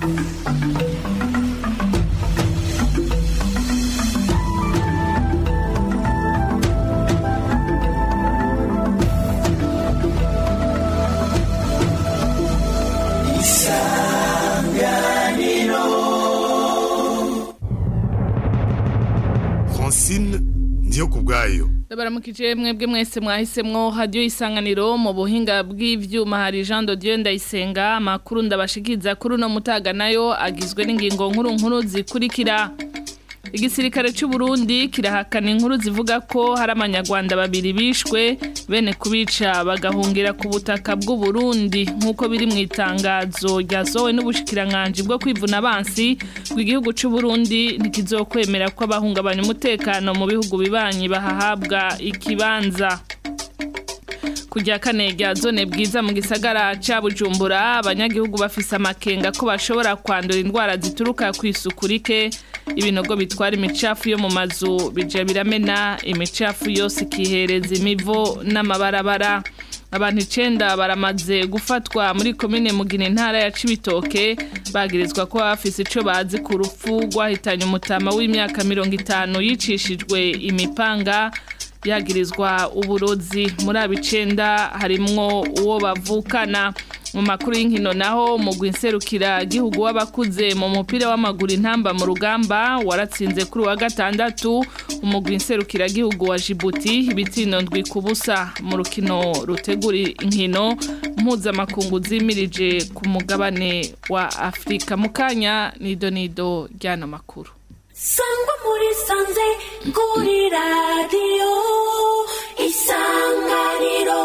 francine ndiyo ku bwayo Ndabaramukije mwebwe mwese mwahisemwo radio isanganiro mu buhinga bw'ivyuma hari Jean de Dieu ndayisenga amakuru ndabashikiza kuri no mutaga nayo agizwe n'ingingo nkuru nkuru zikurikira Igisirikare c'u Burundi kirahakana inkuru zivuga ko hari abanyarwanda babiri bishwe bene kubica bagahungira ku butaka bw'u Burundi nkuko biri mu itangazo ryasohowe n'ubushikiranganje bwo kwivuna abansi bw'igihugu c'u Burundi ntikizokwemera ko abahungabanya umutekano mu bihugu bibanyi bahahabwa ikibanza kujya kane rya zone bwiza mu gisagara ca Bujumbura abanyagihugu bafise amakenga ko bashobora kwandura indwara zituruka ku isuku rike ibinogo bitwara imicafu yo mu mazu bija biramena imicafu yose ikihereza imivo n'amabarabara abantu icenda baramaze gufatwa muri komine mugina intara ya cibitoke bagirizwa ko bafise ico bazi ku rupfu rwahitanye umutama w'imyaka mirongo itanu yicishijwe imipanga yagirizwa uburozi muri abicenda harimwo uwo bavukana mu makuru y'inkino naho mugwi nserukira gihugu w'abakuze mu mupira w'amaguru intamba mu rugamba waratsinze kuri wa gatandatu umugwi nserukira gihugu wa Djibouti ibitsino ndwi ku busa mu rukino rutegura inkino mpuzamakungu zimirije ku mugabane wa Afrika mu kanya nido nido ry'ano makuru sangwa muri sanze kuri radiyo isanganiro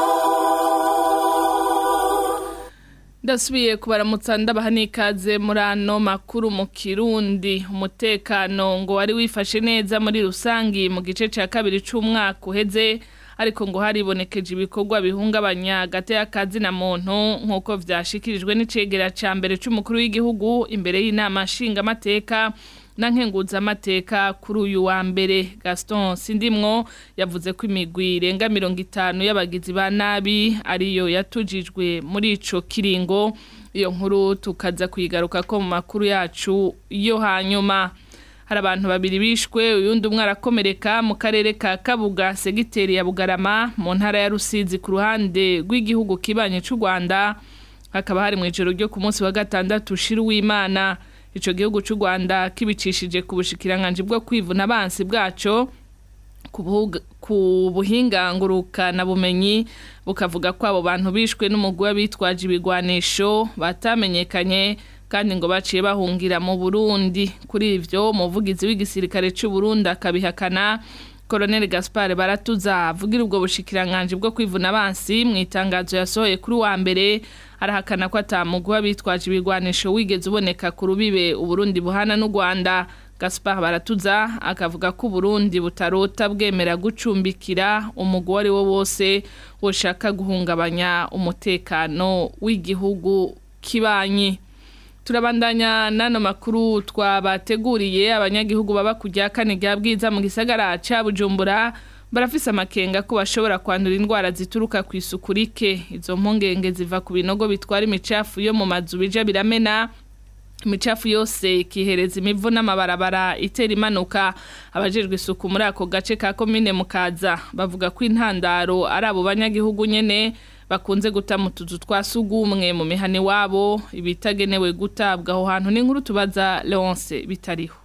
ndasubiye kubaramutsa ndabaha n'ikaze muri ano makuru mu kirundi umutekano ngo wari wifashe neza muri rusangi mu gice cya kabiri c'umwaka uheze ariko ngo haribonekeje ibikorwa bihungabanya hagati y'akazi na muntu nk'uko vyashikirijwe n'icegera ca mbere c'umukuru w'igihugu imbere y'inama nshingamateka na nkenguzamateka kuri uyu wa mbere Gaston Sindimwo yavuze ko imigwi irenga mirongo itanu y'abagizi ba nabi ariyo yatujijwe muri ico kiringo iyo nkuru tukaza kuyigaruka ko mu makuru yacu yo hanyuma hari abantu babiri bishwe uyundi umwe arakomereka mu karere ka Kabuga segiteri ya Bugarama mu ntara ya Rusizi ku ruhande rw'igihugu kibanye c'u Rwanda hakaba hari mu ijoro ryo ku munsi wa gatandatu shiru w'Imana ico gihugu c'u Rwanda kibicishije ku bushikiranganje bwo kwivuna abansi bwaco ku buhinga ngurukana bumenyi bukavuga ko abo bantu bishwe n'umugwi w'abitwaje ibigwanisho batamenyekanye kandi ngo baciye bahungira mu Burundi kuri ivyo umuvugizi w'igisirikare c'u Burundi akabihakana Colonel Gaspard Baratuza avugira ubwo bushikiranganje bwo kwivuna abansi mu itangazo yasohoye kuri wa mbere arahakana ko atamugwi w'abitwaje ibigwanisho wigeze uboneka ku rubibe Uburundi buhana n'u Rwanda Gaspard Baratuza akavuga ko Burundi butarota bwemera gucumbikira umugwi wari wo wose woshaka guhungabanya umutekano w'igihugu kibanyi turabandanya nano makuru twabateguriye abanyagihugu baba kujya kane rya bwiza mu gisagara ca Bujumbura barafise amakenga ko bashobora kwandura indwara zituruka ku isuku rike izo mpungenge ziva ku binogo bitwara imicafu yo mu mazu bija biramena imicafu yose ikihereza imivu n'amabarabara itera imanuka abajejwe isuku muri ako gace ka komine mukaza bavuga ko intandaro ari abo banyagihugu nyene bakunze guta mu tuzu twa sugumwe mu mihani wabo ibitagenewe gutabwa aho hantu n'inkuru tubaza Leonce bitariho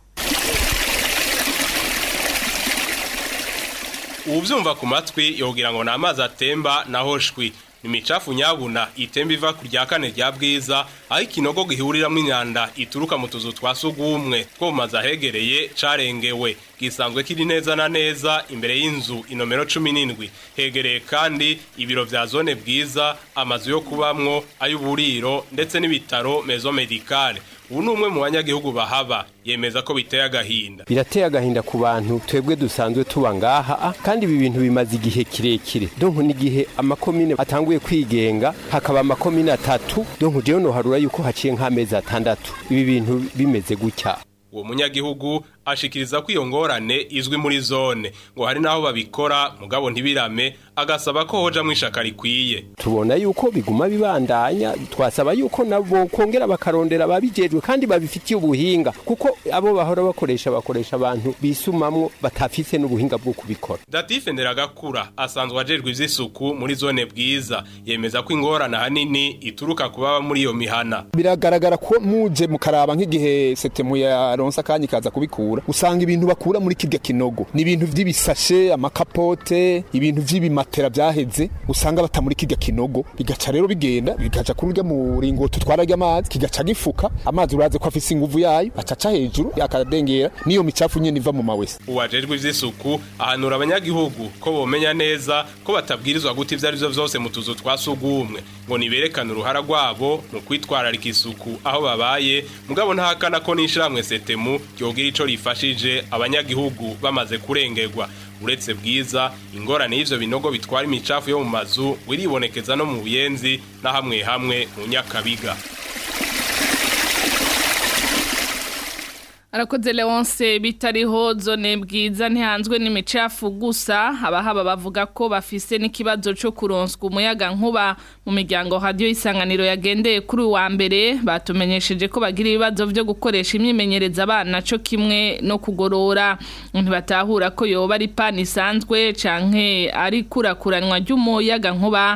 ubuvyumva ku matwi yogira ngo ni amazi atemba naho shwi imicafu nyabuna itemba iva ku rya kane rya bwiza aho ikinogo gihuriramwo imyanda ituruka mu tuzu twa sugumwe two mu mazu ahegereye carengewe gisanzwe kiri neza na neza imbere y'inzu inomero cumi n'indwi hegereye kandi ibiro vya zone bwiza amazu yo kubamwo ay'uburiro ndetse n'ibitaro mezo medicale ubu ni umwe mu banyagihugu bahaba yemeza ko biteye agahinda birateye agahinda ku bantu twebwe dusanzwe tuba ngaha kandi ibi bintu bimaze igihe kirekire donko n'igihe amakomine atanguye kwigenga hakaba amakomine atatu donko jewe noharura yuko haciye nk'amezi atandatu ibi bintu bimeze gutya uwo munyagihugu ashikiriza ko iyo ngorane izwi muri zone ngo hari naho babikora mugabo ntibirame agasaba ko hoja mwishaka rikwiye tubona yuko biguma bibandanya twasaba yuko nabo kongera bakarondera babijejwe kandi babifitiye ubuhinga kuko abo bahora bakoresha bakoresha abantu bisumamwo batafise n'ubuhinga bwo kubikora Datife Nderagakura asanzwe ajejwe ivy'isuku muri zone bwiza yemeza ko ingorane hanini ituruka kubaba muri iyo mihana biragaragara ko muje mukaraba nk'igihe setemu yaronsa akanya ikaza kubikura usanga ibintu bakura muri kirya kinogo ni ibintu vy'ibisashe amakapote ibintu vy'ibimatera vyaheze usanga bata muri kirya kinogo bigaca rero bigenda bigaca kuri urya muringoti utwararya amazi kigaca gifuka amazi uraze ko afise inguvu yayo acaca hejuru akadengera niyo micafu nyene iva mu mawese uwajejwe ivy'isuku ahanura abanyagihugu ko bomenya neza ko batabwirizwa guta ivyo arivyo vyose mu tuzu twa sugumwe ngo niberekane uruhara rwabo mu kwitwararika isuku aho babaye mugabo ntahakana ko n'ishirahamwe setemu ryogira ico rifashije abanyagihugu bamaze kurengerwa uretse bwiza ingorane y'ivyo binogo bitwara imicafu yo mu mazu wiribonekeza no mu buyenzi na hamwe hamwe mu nyakabiga arakoze leonce bitariho zone bwiza ntihanzwe n'imicafu gusa abahaba bavuga ko bafise n'ikibazo cyo kuronswa umuyaga nkuba mu miryango radiyo isanganiro yagendeye kuri uwa mbere batumenyesheje ko bagira ibibazo byo gukoresha imyimenyereza abana cyo kimwe no kugorora ntibatahura ko yoba ari pani isanzwe canke ari kurakuranwa ry'umuyaga nkuba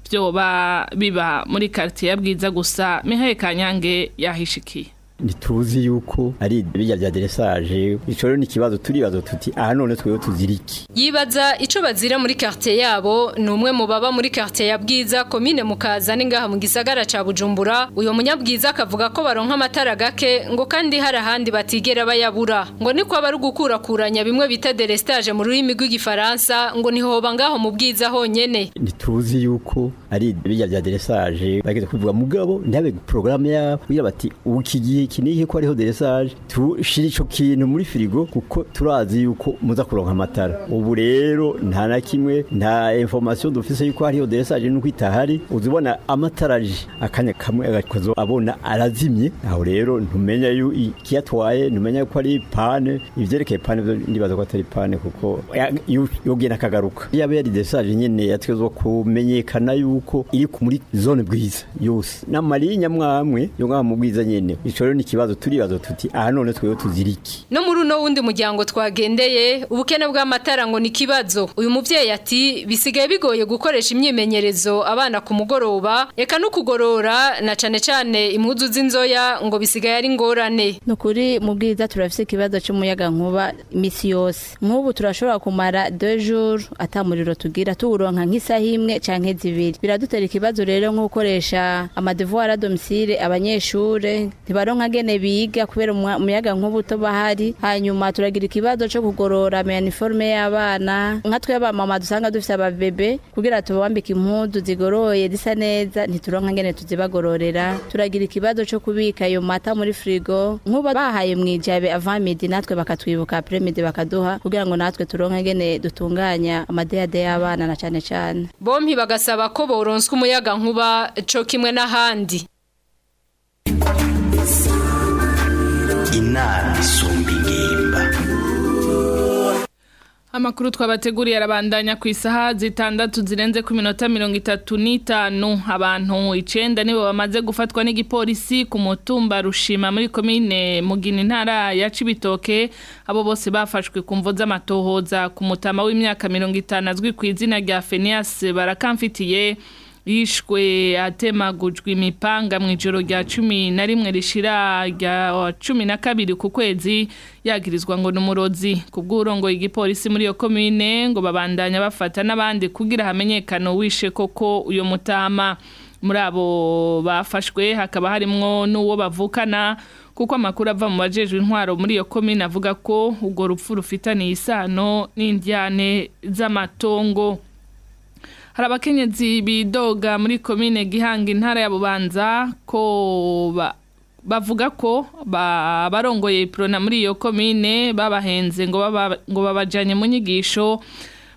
byoba biba muri quartier ya bwiza gusa Mihaye Kanyange yahishikiye ntituzi yuko ari bijya bya deresaje ico rero ni ikibazo turibazo tuti aha none twewe tuziriki yibaza ico bazira muri quartier yabo ni umwe mu baba muri quartier ya Bwiza komine mukaza ngaha mu gisagara ca Bujumbura uyo munyabwiza akavuga ko baronka amatara gake ngo kandi hari ahandi batigera bayabura ngo niko bari gukurakuranya bimwe bita derestage mu rurimi rw'igifaransa ngo nihoba ngaho mu Bwiza honyene ntituzi yuko ari bijya bya deresaje bageze kuvuga mugabo ntabe programme ya kugira bati ukigiye iki nihe ko ariho deresage tushira ico kintu muri firigo kuko turazi yuko muza kuronka amatara ubu rero nta na kimwe nta information dufise yuko hariho deresage nuko itahari uzibona amatara aje akanya kamwe agakozo abona arazimye aho rero ntumenya yu ikiyatwaye ntumenya ko ari pane ivyerekeye pane ndibaza ko atari pane kuko yogenda akagaruka yabe yari deresage nyene yategezwa kumenyekana yuko iri muri zone bwiza yose n'amarinya mwamwe yo ngaha mu bwiza nyene ico rero ni ikibazo turibazo tuti aha none twewe tuziriki no muri uno wundi muryango twagendeye ubukene bw'amatara ngo ni ikibazo uyu muvyeyi ati bisigaye bigoye gukoresha imyimenyerezo abana ku mugoroba eka no kugorora na cane cane impuzu z'inzoya ngo bisigaye ari ngorane nukuri mu bwiza turafise ikibazo cy'umuyaga nkuba imisi yose nk'ubu turashobora kumara deux jours atamuriro tugira tuwuronka nk'isaha imwe canke zibiri biradutera ikibazo rero nko gukoresha amadevoir à domicile abanyeshure ntibaronka gene biga kubera umuyaga nkuba utoba hari hanyuma turagira ikibazo cyo kugorora uniforme y'abana nka twe abamama dusanga dufise ababebe kugira tubambike impuzu zigoroye zisa neza ntituronka ngene tuzibagororera turagira ikibazo cyo kubika ayo mata muri frigo nkuba bahaye mwijabe avant midi natwe bakatwibuka après midi bakaduha kugira ngo natwe turonke ngene dutunganya amadeyade y'abana na cane cane bompi bagasaba ko boronswa umuyaga nkuba co kimwe n'ahandi inama isumba ingimba Amakuru twabateguriye arabandanya ku isaha zitandatu zirenze ku minota mirongo itatu n'itanu abantu icenda nibo bamaze gufatwa n'igipolisi ku mutumba rushima muri komine mugina intara ya Cibitoke abo bose bafashwe ku mvo z'amatohoza ku mutama w'imyaka mirongo itanu azwi ku izina rya Fenias barakamfitiye yishwe atemagujwe imipanga mu ijoro rya cumi na rimwe rishira rya cumi na kabiri ku kwezi yagirizwa ngo n'umurozi ku bw'urongo igipolisi muri iyo komine ngo babandanya bafata n'abandi kugira hamenyekane wishe koko uyo mutama muri abo bafashwe hakaba harimwo n'uwo bavukana kuko amakuru ava mu bajejwe intwaro muri iyo komine avuga ko urwo rupfu rufitaniye isano n'indyane z'amatongo hari abakenyezi bidoga muri komine gihanga intara ya bubanza ko bavuga ko barongoye iprona muri iyo komine babahenze ngo babajyanye mu nyigisho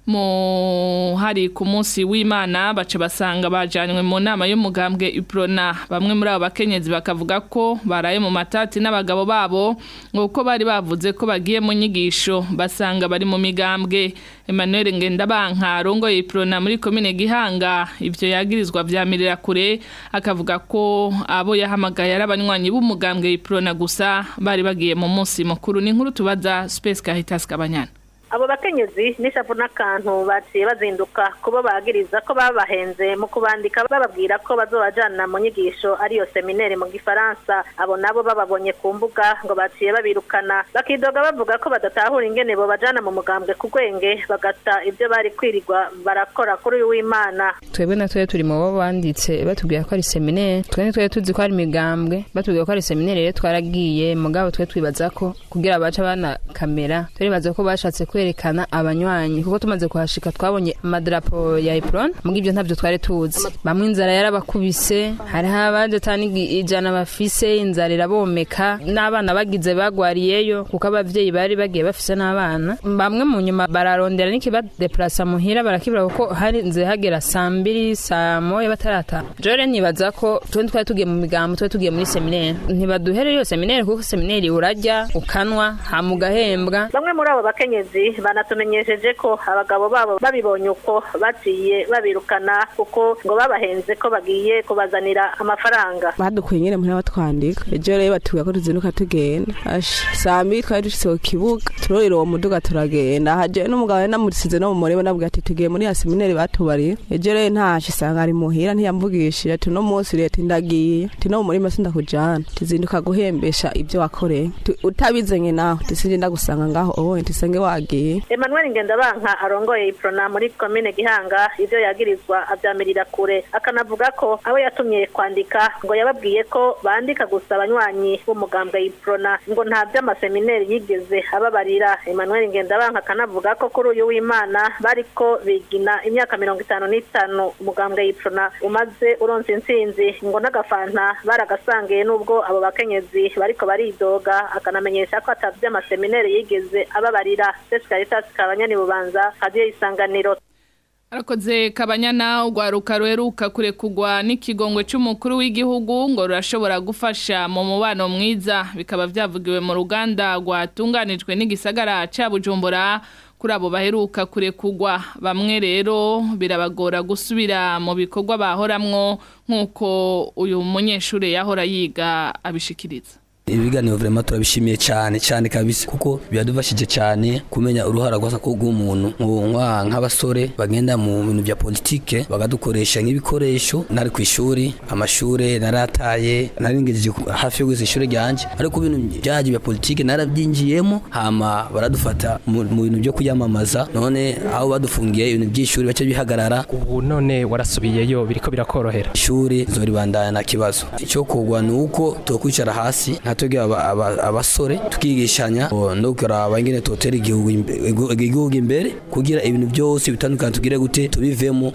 mu hari ku munsi w'Imana bace basanga bajanywe mu nama y'umugambwe Iprona bamwe muri abo bakenyezi bakavuga ko baraye mu matati n'abagabo babo ngo bari bavuze ko bagiye mu nyigisho basanga bari mu migambwe Emmanuel Ngendabanka rongoye Iprona muri komine Gihanga ivyo yagirizwa vyamirira kure akavuga ko abo yahamagaye ari abanywanyi b'umugambwe Iprona gusa bari bagiye mu munsi mukuru ni nkuru tubaza Space Caritas Kabanyana abo bakenyezi n'ishavu n'akantu baciye bazinduka kubo bagiriza ko babahenze mu kubandika bababwira ko bazobajana mu nyigisho ariyo seminere mu gifaransa abo nabo bababonye ku mbuga ngo baciye babirukana bakidoga bavuga ko badatahura ingene bo bajana mu mugambwe ku gwenge bagata ibyo bari kwirirwa barakora kuri uyu w'imana twebwe na twe turi mu bo banditse batubwira ko ari seminere twe twe tuzi ko ari imigambwe batubwira ko ari seminere rero twaragiye mugabo twe twibaza ko kugira baca bana kamera turibaza ko bashatse kwerekana abanywanyi kuko tumaze kuhashika twabonye amadarapo ya Epron mugo ibyo ntavyo twari tuzi bamwe inzara yarabakubise hariho abaje tani ijana bafise inzara irabomeka n'abana bagize bagwariyeyo kuko abavyeyi bari bagiye bafise n'abana bamwe mu nyuma bararondera n'ikibadeplasa muhira barakibura kuko hari nze hagera saa mbiri saa moya batarata jore nibaza ko twe twari tugiye mu migambo twari tugiye muri seminere ntibaduhere iyo seminere kuko seminere urarya ukanwa hama ugahembwa bamwe muri abo bakenyezi banatumenyesheje ko abagabo babo babibonye uko baciye babirukana kuko ngo babahenze ko bagiye kubazanira amafaranga badukuye nyine muri batwandika ejo rero batubwira ko tuzinduka tugenda asha saa mbiri twari dushitse ku kibuga turorera uwo muduga turagenda haje n'umugabo yari namusize no mu murebe nabwira ati tugiye muri ya seminari batubariye ejo rero ntashe isanga ari muhira ntiyamvugishije ati uno munsi leta ndagiye ati no mu murima sindakujana tuzinduka guhembesha ibyo wakoreye utabizenye nawe tisinje ndagusanga ngaho owe ntisenge wagiye Emmanuel Ngendabanka arongoye Iprona muri komine Gihanga ivyo yagirizwa avyamirira kure akanavuga ko abo yatumye kwandika ngo yababwiye ko bandika gusa abanywanyi b'umugambwe Iprona ngo nta vy'amasemineri yigeze ababarira Emmanuel Ngendabanka akanavuga ko kuri uyu w'Imana bariko bigina imyaka mirongo itanu n'itanu umugambwe Iprona umaze uronse intsinzi ngo n'agafanta baragasangiye n'ubwo abo bakenyezi bariko baridoga akanamenyesha ko atavye amasemineri yigeze ababarira Caritas kabanyani bubanza hadiye isanganiro Arakoze kabanyana ugwaruka ruheruka kurekugwa n'ikigongwe c'umukuru w'igihugu ngo rurashobora gufasha mu mubano mwiza bikaba vyavugiwe mu ruganda rwatunganijwe n'igisagara ca Bujumbura kuri abo baheruka kurekugwa bamwe rero birabagora gusubira mu bikorwa bahoramwo nk'uko uyu munyeshure yahora yiga abishikiriza ibiganiro vraiment turabishimiye cyane cyane kabisa kuko biradufashije cyane kumenya uruhara rwasa ko rw'umuntu nk'abasore bagenda mu bintu bya politike bagadukoresha nk'ibikoresho nari ku ishuri amashure narataye naringejeje hafi yo gusa ishuri ryanje ariko ibintu byaje bya politike narabyinjiyemo hama baradufata mu bintu byo kuyamamaza none aho badufungiye ibintu by'ishuri bace bihagarara ubu none warasubiyeyo biriko birakorohera ishuri zoribandanya na kibazo icyo kugwa ni uko tokwicara hasi nka twebwe abasore tukigishanya no kuraba ingene totera igihugu imbere kugira ibintu byose bitandukanye tugire gute tubivemo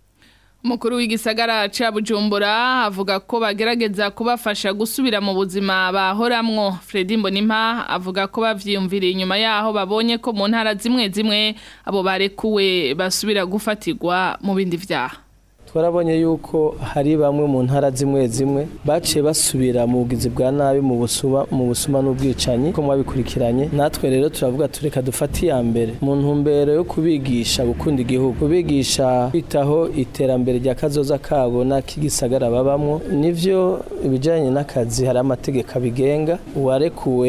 Mukuru w'igisagara ca Bujumbura avuga ko bagerageza kubafasha gusubira mu buzima bahoramwo Fredy Mbonimpa avuga ko bavyiyumvira inyuma yaho babonye ko mu ntara zimwe zimwe abo barekuwe basubira gufatirwa mu bindi vyaha twarabonye yuko hari bamwe mu ntara zimwe zimwe baciye basubira mu bugizi bwa nabi mu busuma mu busuma n'ubwicanyi ko mwabikurikiranye natwe rero turavuga tureka dufate iya mbere mu ntumbero yo kubigisha gukunda igihugu kubigisha kwitaho iterambere rya kazoza kabo n'ak'igisagara babamwo nivyo ibijanye n'akazi hari amategeko abigenga uwarekuwe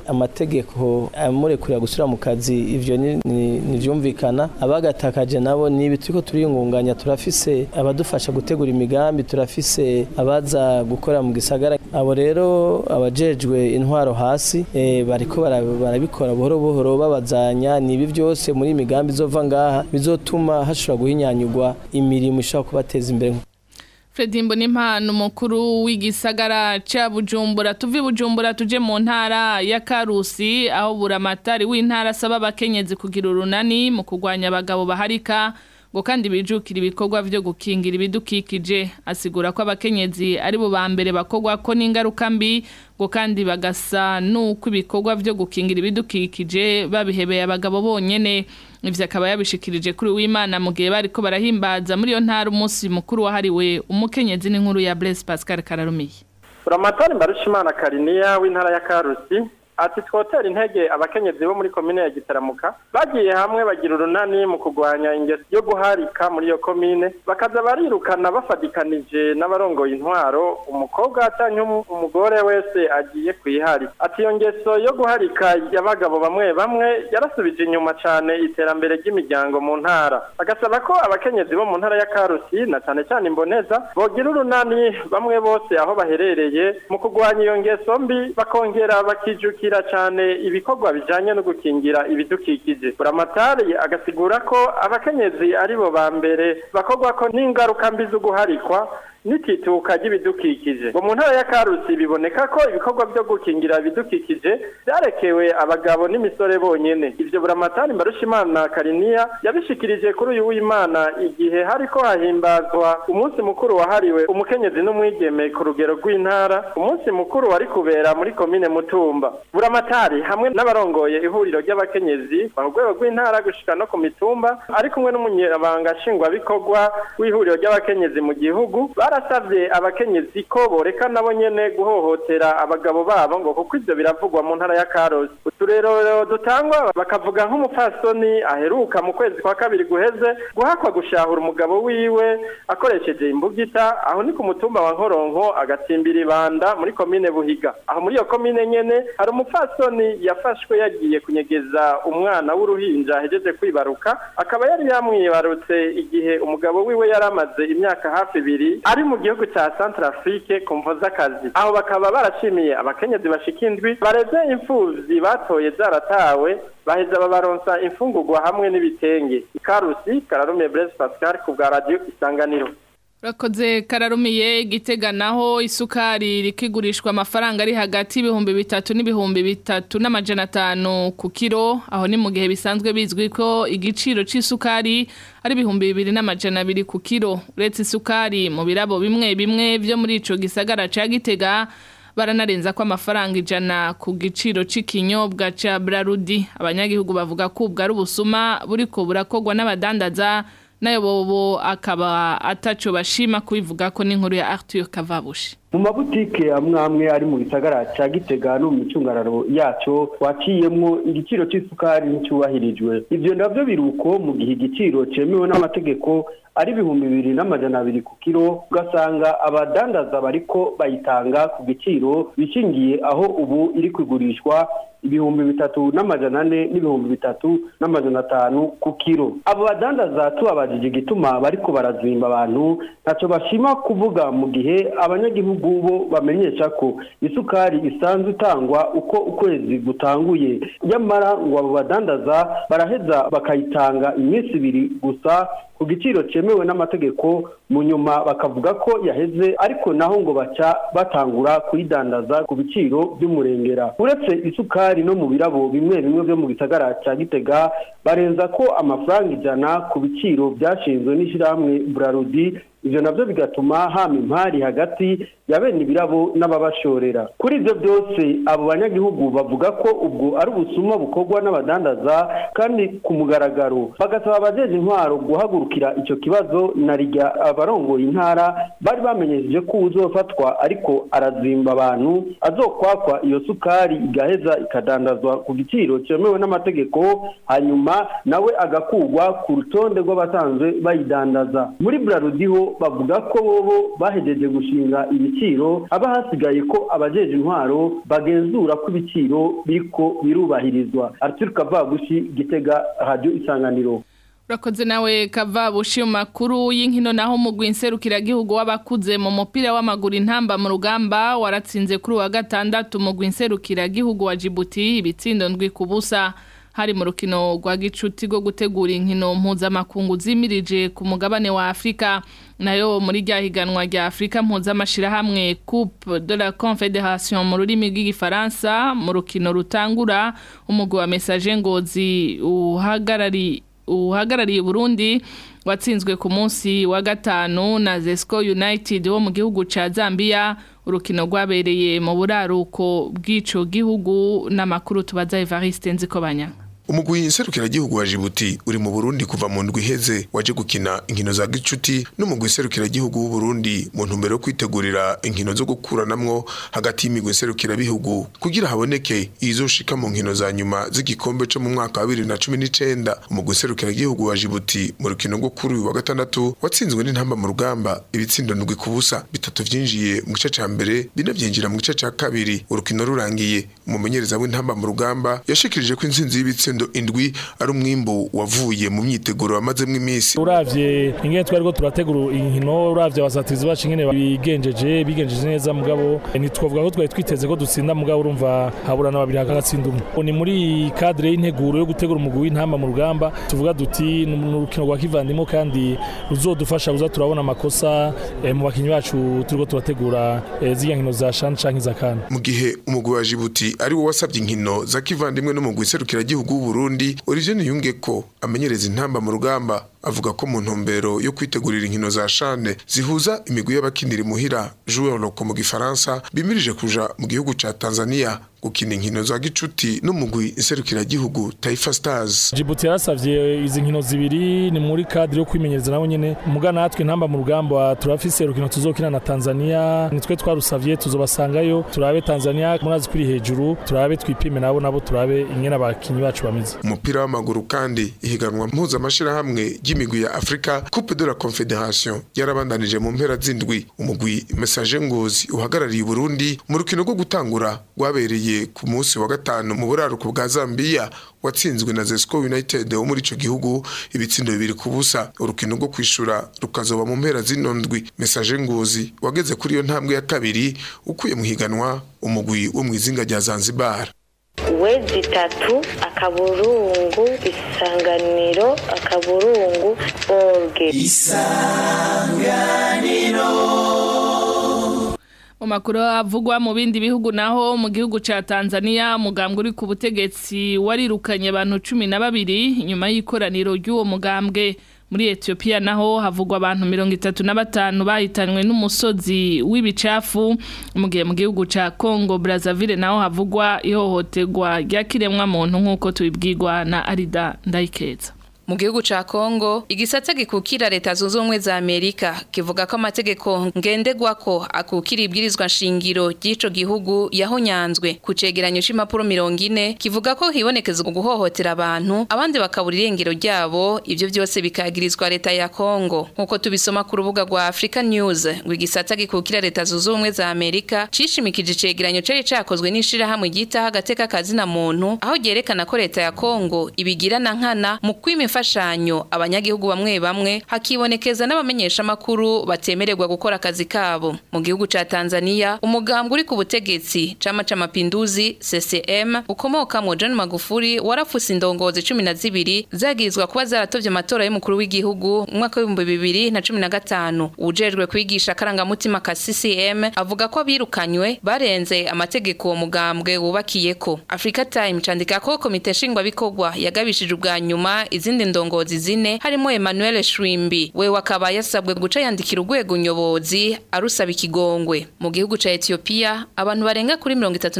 amategeko amurekurira gusubira mu kazi ivyo ntivyumvikana abagatakaje nabo ni ibi turiko turiyungunganya turafise abadufasha gutegura imigambi turafise abaza gukora mu gisagara abo rero abajejwe intwaro hasi e, bariko barabikora buhoro buhoro babazanya nibi byose muri imigambi izova ngaha bizotuma hashobora guhinyanyurwa imirimo ishobora kubateza imbere Fredy Mbonimpano umukuru w'igisagara ca Bujumbura tuvi Bujumbura tuje mu ntara ya Karusi aho buramatari w'intara asaba abakenyezi kugira urunani mu kugwanya abagabo baharika ngo kandi bijukira ibikorwa vyo gukingira ibidukikije asigura ko abakenyezi ari bo ba mbere bakogwa ko n'ingaruka mbi ngo kandi bagasa nuko ibikorwa vyo gukingira ibidukikije babihebeye abagabo bonyene ivyo akaba yabishikirije kuri w'Imana mu gihe bariko barahimbaza muri iyo ntara umunsi mukuru wahariwe umukenyezi n'inkuru ya Blaise Pascal Kararumiye Buramatari Mbarushimana Kariniya w'intara ya Karusi ati twotera intege abakenyezi bo muri komine ya Gitaramuka bagiye hamwe bagira urunani mu kurwanya ingeso yo guharika muri iyo komine bakaza barirukana bafadikanije n'abarongoye intwaro umukobwa cyangwa umugore wese agiye kwihari ati iyo ngeso yo guharika y'abagabo bamwe bamwe yarasubije inyuma cyane iterambere ry'imiryango mu ntara agasaba ko abakenyezi bo mu ntara ya Karusi na cyane cyane imboneza bogira urunani bamwe bose aho baherereye mu kurwanya iyo ngeso mbi bakongera bakijukira cyane ibikorwa bijanye no gukingira ibidukikije buramatari agasigura ko abakenyezi ari bo ba mbere bakorwa ko n'ingaruka mbi zo guharikwa n'itituka ry'ibidukikije ngo mu ntara ya karusi biboneka ko ibikorwa byo gukingira ibidukikije byarekewe abagabo n'imisore bonyene ivyo buramatari mbarushimana kariniya yabishikirije kuri uyu w'imana igihe hariko hahimbazwa umunsi mukuru wahariwe umukenyezi n'umwigeme ku rugero rw'intara umunsi mukuru wari kubera muri komine mutumba buramatari hamwe n'abarongoye ihuriro ry'abakenyezi ku rwego rw'intara gushika no ku mitumba ari kumwe n'umunyabanga nshingwabikorwa w'ihuriro ry'abakenyezi mu gihugu barasabye abakenyezi ko boreka nabo nyene guhohotera abagabo babo ngo kuko ivyo biravugwa mu ntara ya Karusi uturero dutangwa bakavuga nk'umupfasoni aheruka mu kwezi kwa kabiri guheze guhakwa gushahura umugabo wiwe akoresheje imbugita aho ni ku mutumba wa Nkoronko agatsimbira ibanda muri komine Buhiga aho muri iyo komine nyene hari umupfasoni yafashwe yagiye kunyegeza umwana w'uruhinja ahejeje kwibaruka akaba yari yamwibarutse igihe umugabo wiwe yari amaze imyaka hafi ibiri ari mu gihugu cya Centrafrique ku mvo z'akazi aho bakaba barashimiye abakenyezi bashika indwi bareze imfuvyi batoye zaratawe baheza babaronsa imfungurwa hamwe n'ibitenge ikarusi kararume Blaise Pascal ku bwa radio isanganiro Urakoze kararumiye gitega naho isukari rikigurishwa amafaranga ari hagati y'ibihumbi bitatu n'ibihumbi bitatu n'amajana atanu ku kiro aho ni mu gihe bisanzwe bizwi ko igiciro c'isukari ari ibihumbi bibiri n'amajana abiri ku kiro uretse isukari mu birabo bimwe bimwe vyo muri ico gisagara ca gitega baranarenza ko amafaranga ijana ku giciro c'ikinyobwa ca Brarudi abanyagihugu bavuga ko ubwo ari ubusuma buriko burakogwa n'abadandaza nayo bobo akaba ataco bashima kubivuga ko n'inkuru ya Arthur Kavabushi mu mabutike amwe amwe ari mu gisagara ca gitega no mu micungararo yaco waciyemwo igiciro c'isukari nticyubahirijwe ivyo navyo biruko mu gihe igiciro cemewe n'amategeko ari ibihumbi bibiri n'amajana abiri ku kiro ugasanga abadandaza bariko bayitanga ku giciro bishingiye aho ubu iri kugurishwa ibihumbi bitatu n'amajana ane n'ibihumbi bitatu n'amajana atanu ku kiro abo badandaza tubabajije igituma bariko barazimba abantu ntaco bashima kuvuga mu gihe abanyagihugu bo bamenyesha ko isukari isanzwe itangwa uko ukwezi gutanguye nyamara ngo abo badandaza baraheza bakayitanga iminsi ibiri gusa ku giciro cyemewe n'amategeko mu nyuma bakavuga ko yaheze ariko naho ngo baca batangura kuyidandaza ku biciro by'umurengera uretse isukari no mu birabo bimwe bimwe byo mu gisagara cya gitega barenza ko amafaranga ijana ku biciro byashinzwe n'ishyirahamwe burarudi ivyo navyo bigatuma hama impari hagati ya bene ibirabo n'ababashorera kuri ivyo byose abo banyagihugu bavuga ko ubwo ari ubusuma bukorwa n'abadandaza kandi ku mugaragaro bagasaba abajeje intwaro guhagurukira ico kibazo na rirya abarongoye intara bari bamenyesheje ko uzofatwa ariko arazimba abantu azokwakwa iyo sukari igaheza ikadandazwa ku giciro cyemewe n'amategeko hanyuma nawe agakugwa ku rutonde rw'abasanzwe bayidandaza muri burarudiho bavuga ko bobo bahejeje gushinga ibiciro haba hasigaye ko abajeje intwaro bagenzura ko ibiciro biriko birubahirizwa Arthur Kavabushi Gitega Radio Isanganiro Urakoze nawe Kavabushi mu makuru y'inkino naho mu gihugu w'abakuze mu mupira w'amaguru intamba mu rugamba waratsinze kuri wa gatandatu mu gihugu wa Djibouti ibitsindo ndwi ku busa hari mu rukino rwa gicuti rwo gutegura inkino mpuzamakungu zimirije ku mugabane wa Afrika nayo muri rya higanwa rya Afrika mpuzamashirahamwe Coupe de la Confédération mu rurimi rw'igifaransa mu rukino rutangura umugwi wa Message Ngozi uhagarari uhagarariye Burundi watsinzwe ku munsi wa gatanu na Zesco United wo mu gihugu ca Zambia urukino rwabereye mu buraruko bw'ico gihugu n'amakuru tubaza Evariste Nzikobanya umugwi nserukiragihugu wa Djibouti uri mu Burundi kuva mu ndwi iheze waje gukina inkino za gicuti n'umugwi nserukiragihugu w'u Burundi mu ntumbero yo kwitegurira inkino zo gukuranamwo hagati y'imigwi nserukirabihugu kugira haboneke izoshika mu nkino za nyuma z'igikombe co mu mwaka wa 2019 umugwi nserukiragihugu wa Djibouti mu rukino rwo kuri uyu wa gatandatu watsinzwe n'intamba mu rugamba ibitsindo ndwi ku busa bitatu vyinjiye mu gice ca mbere bine vyinjira mu gice ca kabiri urukino rurangiye umumenyereza w'intamba mu rugamba yashikirije ko intsinzi y'ibitsindo indwi ari umwimbo wavuye mu myiteguro wamazemo iminsi uravye ingene twariko turategura inkino uravye abasatizi bacu ingene bigenjeje bigenjeje neza mugabo ntitwavuga ko twari twiteze ko dutsinda mugabo urumva haburana babiri hakagatsinda umwe ni muri cadre y'integuro yo gutegura umugwi w'intamba mu rugamba tuvuga duti ni urukino rwa kivandimwe kandi ruzodufasha kuza turabona amakosa eh, mu bakinyi bacu turiko turategura eh, ziriya nkino za shani canke za kana mu gihe umugwi wa Djibouti ari wo wasabye inkino za kivandimwe n'umugwi serukiragihugu w'u Burundi Olivier Niyunge ko amenyereza intamba mu rugamba avuga ko mu ntumbero yo kwitegurira inkino za shane zihuza imigwi y'abakinira imuhira joueur loko mu gifaransa bimirije kuja mu gihugu ca Tanzania gukina inkino za gicuti n'umugwi nserukiragihugu Taifa Stars Djibouti yarasavye izi nkino zibiri ni muri cadre yo kwimenyereza nabo nyene muga natwe intamba mu rugamba turafise urukino tuzokina na Tanzania nitwe twarusavye tuzobasangayo turabe Tanzania murazi kuri hejuru turabe twipime nabo nabo turabe ingene abakinyi bacu bameze umupira w'amaguru kandi ihiganwa mpuzamashirahamwe ry'imigwi ya Afrika Coupe de la Confederation yarabandanije mu mpera z'indwi umugwi Message Ngozi uhagarariye Burundi mu rukino rwo gutangura rwabereye ku munsi wa gatanu mu buraruko bwa Zambia watsinzwe na Zesco United wo muri ico gihugu ibitsindo bibiri ku busa urukino rwo kwishura rukazoba mu mpera z'inondwi Message Ngozi wageze kuri iyo ntambwe ya kabiri ukuye mu higanwa umugwi wo mu izinga rya Zanzibar wezi itatu akaburungu isanganiro akaburungu orge isanganiro mu makuru avugwa mu bindi bihugu naho mu gihugu ca Tanzania umugambwe uri ku butegetsi warirukanye abantu cumi na babiri nyuma y'ikoraniro ry'uwo mugambwe muri Ethiopia naho havugwa abantu mirongo itatu na batanu bahitanwe n'umusozi w'ibicafu mu gihe mu gihugu ca Congo Brazzaville naho havugwa ihohoterwa ry'akiremwa muntu nk'uko tubibwirwa na Arida Ndayikeza mu gihugu ca Kongo igisata gikukira leta zunze ubumwe za Amerika kivuga ko amategeko ngendegwako akukira ibwirizwa nshingiro ry'ico gihugu yahonyanzwe ku cegeranyo c'impapuro mirongo ine kivuga ko hibonekeza guhohotera abantu abandi bakabura irengero ryabo ivyo vyose bikagirizwa leta ya Kongo nk'uko tubisoma ku rubuga rwa Africa News ngo igisata gikukira leta zunze ubumwe za Amerika cishimikije icegeranyo cari cakozwe n'ishirahamwe ryitaho agateka kazina muntu aho ryerekana ko leta ya Kongo ibigirana nkana mu kwima imfashanyo abanyagihugu bamwe bamwe hakibonekeza n'abamenyesha makuru batemererwa gukora akazi kabo mu gihugu ca Tanzania umugambwe uri ku butegetsi chama cha mapinduzi CCM ukomokamwo John Magufuli warafuse indongozi cumi na zibiri zagirizwa kuba zaratovye amatora y'umukuru w'igihugu mu mwaka w'ibihumbi bibiri na cumi na gatanu ujejwe kwigisha akarangamutima ka CCM avuga ko abirukanywe barenze amategeko uwo mugambwe wubakiyeko Africa Time candika ko komite nshingwabikorwa yagabishije ubwa nyuma izindi ndongozi zine harimo Emmanuel Shrimbi we wakaba yasabwe guca yandikira urwego nyobozi arusaba ikigongwe mu gihugu ca Ethiopia abantu barenga kuri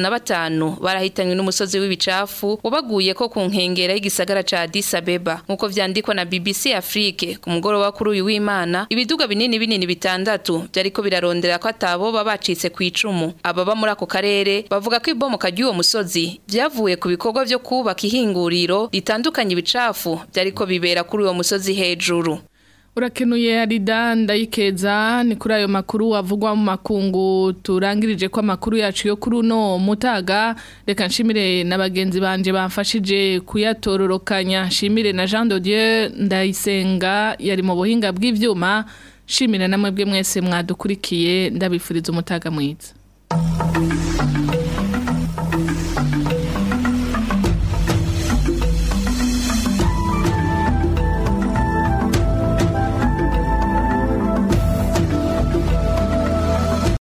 35 barahitanywe n'umusozi w'ibicafu wabaguye ko ku nkengera y'igisagara ca Addis Abeba nkuko vyandikwa na BBC Afrique ku mugoroba kuri uyu w'Imana ibiduga binini binini bitandatu byariko birarondera ko atabo babacitse ku icumu ababa muri ako karere bavuga ko ibomoka ry'uwo musozi vyavuye ku bikorwa vyo kubaka ihinguriro ritandukanye ibicafu byariko bibera kuri uwo musozi hejuru urakenuye arida ndayikeza ni kuri ayo makuru avugwa mu makungu turangirije ko amakuru yacu yo kuri uno mutaga reka nshimire na bagenzi banje bamfashije kuyatororokanya nshimire na Jean de Dieu ndayisenga yari mu buhinga bw'ivyuma nshimire namwe bwe mwese mwadukurikiye ndabifuriza umutaga mwiza